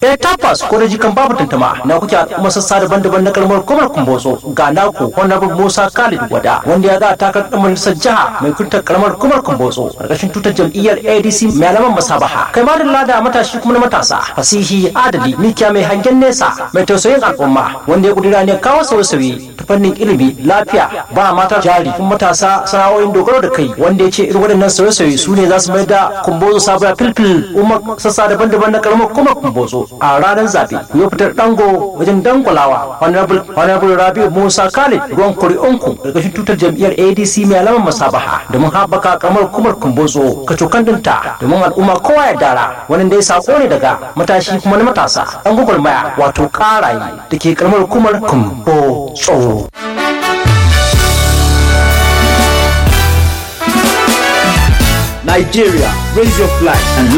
ya tabbas ko da jikan babu tantama na kuke al'umma sassa daban-daban na kalmar kumar kumbotso ga naku honorable musa khalid wada wanda ya za takar ɗan majalisar jiha mai kuntar kalmar kumar kumbotso ƙarƙashin tutar jam'iyyar adc mai alaman masabaha kai ma da lada matashi kuma na matasa fasihi adali mikiya mai hangen nesa mai tausayin al'umma wanda ya kudura ne kawo sauye-sauye ta fannin ilimi lafiya ba mata jari kuma matasa sana'o'in dogaro da kai wanda ya ce irin waɗannan sauye-sauye su ne za su mai da kumbozo sabuwa filfil umar sassa daban-daban na karamar kuma kumbozo a ranar zaɓe ku yi fitar dango wajen dangwalawa honorable rabiu musa khalid ruwan kuri'unku ƙarƙashin tutar jam'iyyar adc mai alamar masabaha domin haɓaka karamar kumar kumbozo kacokan dinta domin al'umma kowa ya dara wani dai sako ne daga matashi kuma na matasa ɗan gwagwarmaya wato ƙaraye da ke karamar kumar kumbozo. Nigeria, raise your flag and